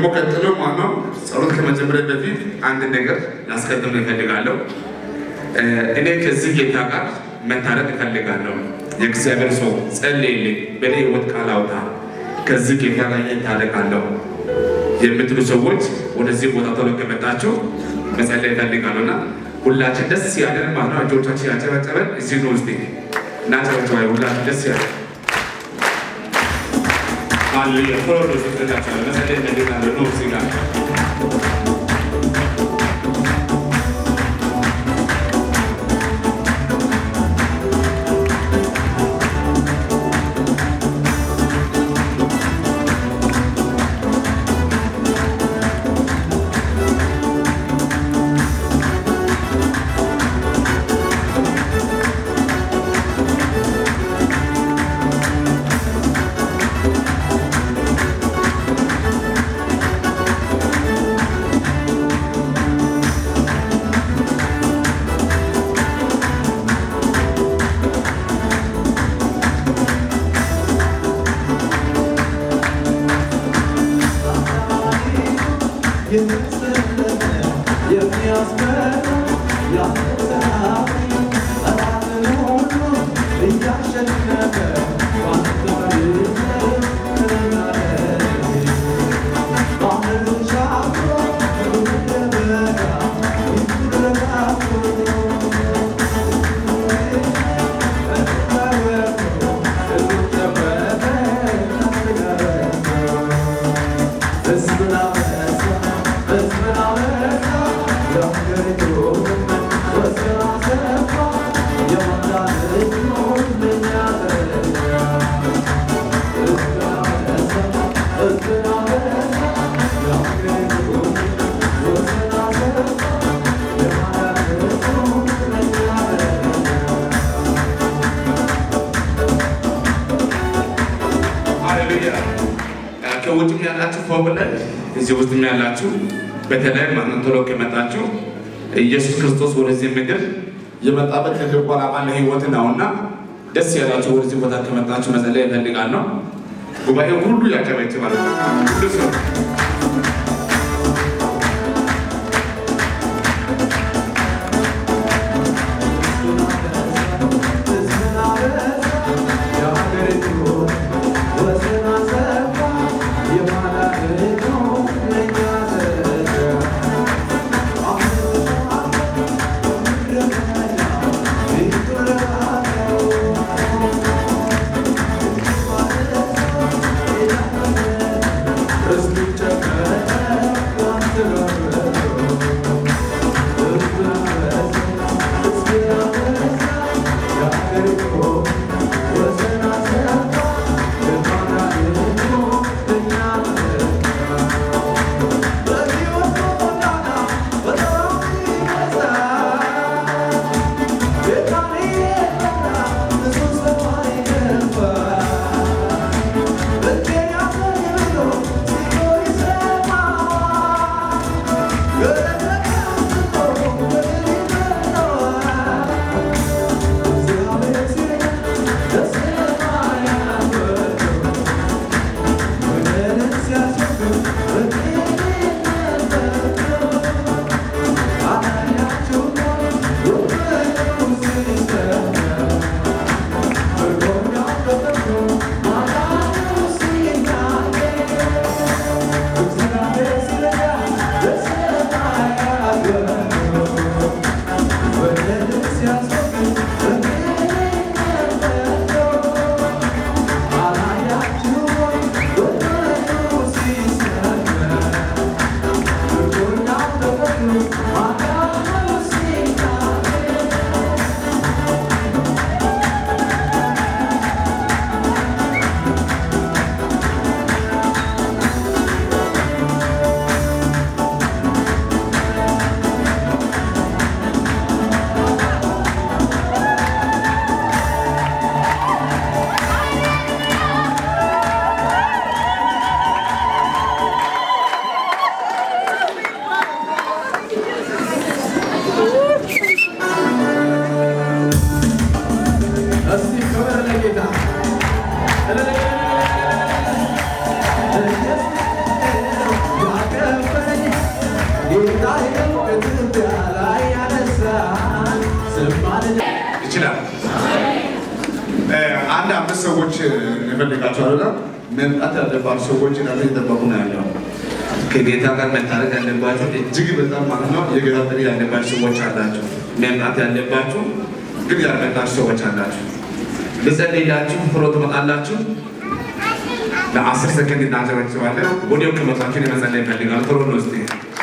ደግሞ ቀጥሎ ማነው ጸሎት ከመጀመሪያ በፊት አንድ ነገር ላስቀድም እፈልጋለሁ። እኔ ከዚህ ጌታ ጋር መታረቅ እፈልጋለሁ። የእግዚአብሔር ሰው ጸልይልኝ፣ በእኔ ህይወት ቃል አውጣ፣ ከዚህ ጌታ ጋር እታረቃለሁ የምትሉ ሰዎች ወደዚህ ቦታ ቶሎ ከመጣችሁ መጸለይ እፈልጋለሁ እና ሁላችን ደስ ያለን ማለት ነው። እጆቻችን ያጨበጨበን እዚህ ነው ውስጥ እናጨበጨባ ሁላችን ደስ ያለን ሃሌሉያ ቶሎ ነው ስትላቸው መጸለይ እፈልጋለሁ ነው እዚህ ጋር ሃሌሉያ ከውጭም ያላችሁ ፎቅ ላይ እዚህ ውስጥም ያላችሁ በተለይ ማንም ቶሎ ከመጣችሁ ኢየሱስ ክርስቶስ ወደዚህ ምድር የመጣበት ትልቁ ዓላማ ለህይወት ነውና ደስ ያላችሁ ወደዚህ ቦታ ከመጣችሁ መጸለይ እፈልጋለሁ። ጉባኤው ሁሉ ያጨበጭባል። ሁሉ ሰው Let's ይችላል። አንድ አምስት ሰዎች እንፈልጋቸዋለን። መምጣት ያለባቸው ሰዎች እናንተ እየጠበቁ ነው ያለው። ከጌታ ጋር መታረቅ ያለባቸው እጅግ በጣም ማለት ነው የጌታ ጥሪ ያለባቸው ሰዎች አላቸው። መምጣት ያለባችሁ ግን ያልመጣችሁ ሰዎች አላችሁ። ልጸልይላችሁ ቶሎ ትመጣላችሁ። ለአስር ሰከንድ እናጨበጭባለን። ወዲያው ከመጣችሁ የመጸለይ ይፈልጋል። ቶሎ ነው እስኪ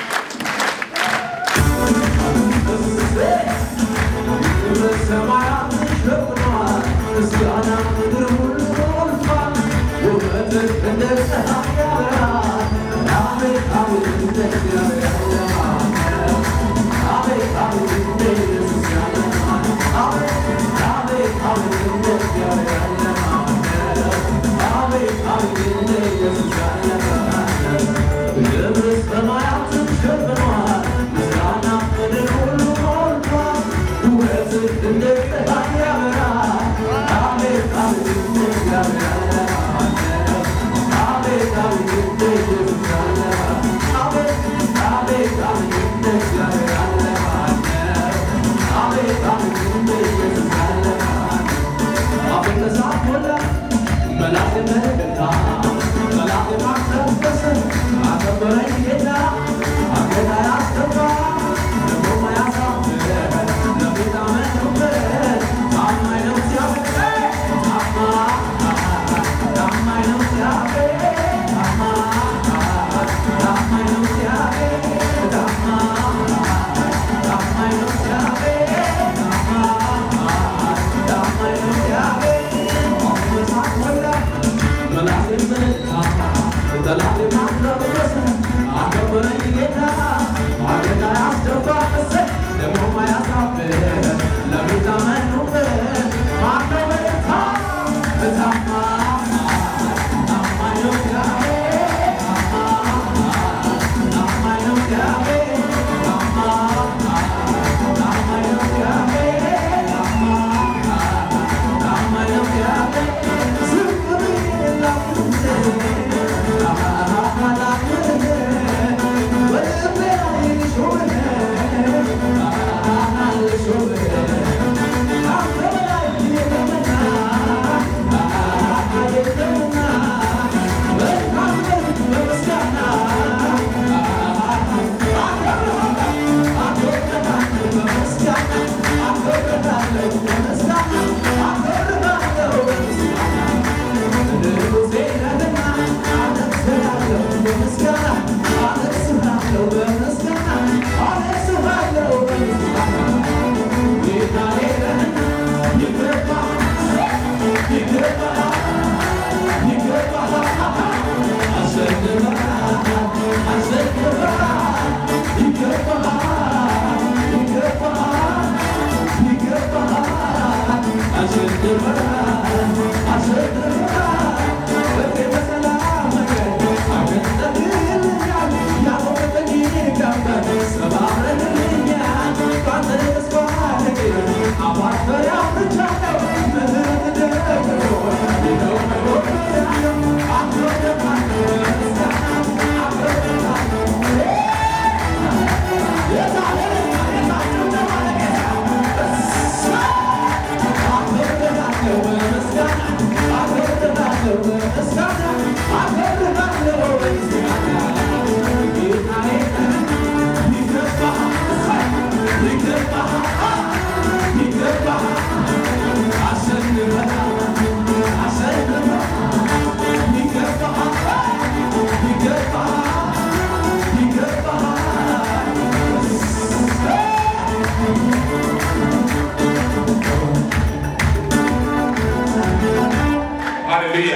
ሃሌሉያ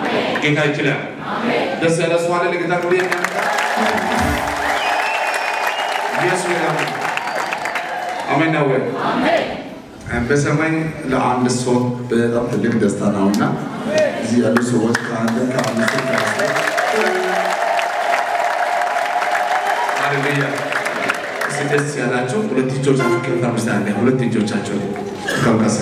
ጌታ ይችላል። ደስ ያለ ሰው አለ ለጌታ ክብር የሚያመጣ ኢየሱስ ይላል። አሜን ነው ወይ? በሰማይ ለአንድ ሰው በጣም ትልቅ ደስታ ነው እና እዚህ ያሉ ሰዎች ከአንድ ከአምስት ሃሌሉያ እስኪ ደስ ያላቸው ሁለት እጆቻችሁ ከፍ አምስታለ ሁለት እጆቻቸው ከብቀሰ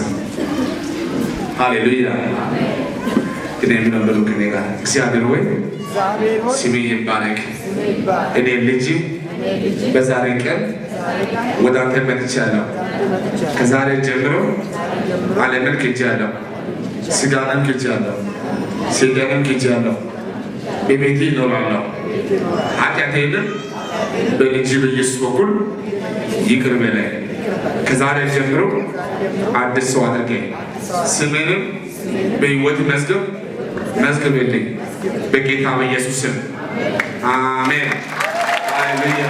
ሃሌሉያ ግን የሚነበሩ ከኔ ጋር እግዚአብሔር ወይ ስሜ ይባረክ። እኔ ልጅ በዛሬ ቀን ወደ አንተ መጥቻለሁ። ከዛሬ ጀምሮ ዓለምን ክጄአለሁ፣ ስጋንም ክጄአለሁ፣ ሰይጣንን ክጄአለሁ። በቤቴ እኖራለሁ። ኃጢአቴንም በልጅ በኢየሱስ በኩል ይቅር በለኝ። ከዛሬ ጀምሮ አዲስ ሰው አድርገኝ። ስሜንም በሕይወት መዝገብ መዝግብልኝ። በጌታ በኢየሱስ ስም አሜን። ሃሌሉያ።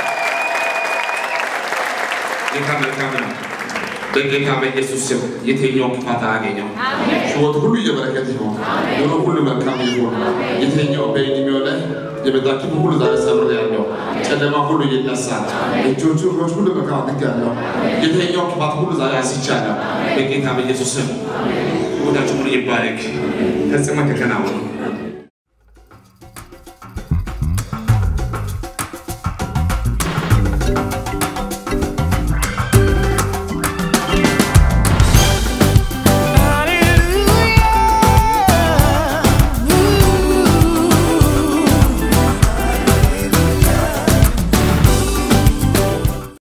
ጌታ መልካም ነው። በጌታ በኢየሱስ ስም የትኛው ክፋት አያገኘው። ሕይወት ሁሉ የበረከት ይሆን፣ ኑሮ ሁሉ መልካም ይሆን። የትኛው በዕድሜው ላይ የመጣ ክፉ ሁሉ ዛሬ ሰብር ያለው ጨለማ ሁሉ ይነሳል። እጆቹ እግሮች ሁሉ መልካም አድርግ ያለው የትኛው ክፋት ሁሉ ዛሬ አስቻለሁ። በጌታ በኢየሱስ ስም ቦታችሁ ሁሉ ይባረክ፣ ፈጽሞ ተከናወኑ።